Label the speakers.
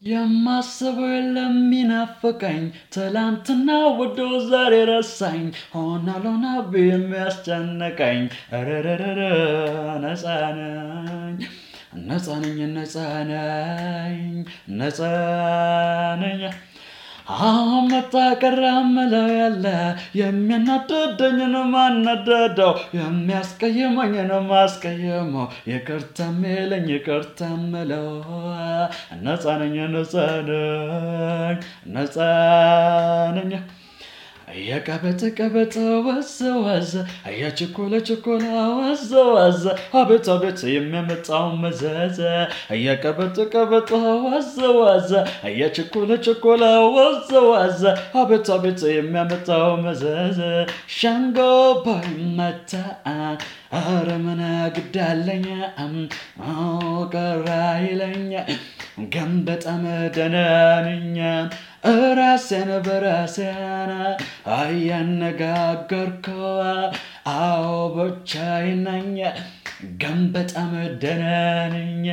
Speaker 1: የማስበው የለም ሚናፍቀኝ ትላንትና ወዶ ዛሬ ረሳኝ ሆና ሎና የሚያስጨንቀኝ ረረረረ ነፃ ነኝ ነፃ ነኝ ነፃ ነኝ ነፃ ነኝ አሁን መጣ ቀረ ምለው ያለ የሚያናድደኝን ማናደደው የሚያስቀይመኝን ማስቀየመው ይቅርታ የሚለኝ ይቅርታ ምለው ነፃ ነኝ ነፃ ነኝ ነፃ ነኝ የቀበጥ ቀበጥ ወዘ ወዘ የችኮለ ችኮላ ወዘ ወዘ አቤት አቤት የሚያመጣው መዘዘ የቀበጥ ቀበጥ ወዘ ወዘ የችኮለ ችኮላ ወዘ ወዘ አቤት አቤት የሚያመጣው መዘዘ ሸንጎ ባይመታ ኧረ ምን ግዳለኝ ቀራ ይለኝ ግን በጣም ደህና ነኝ ራሴን በራሴን አያነጋገርኩ አዎ ብቻዬን ነኝ ግን በጣም ደህና ነኝ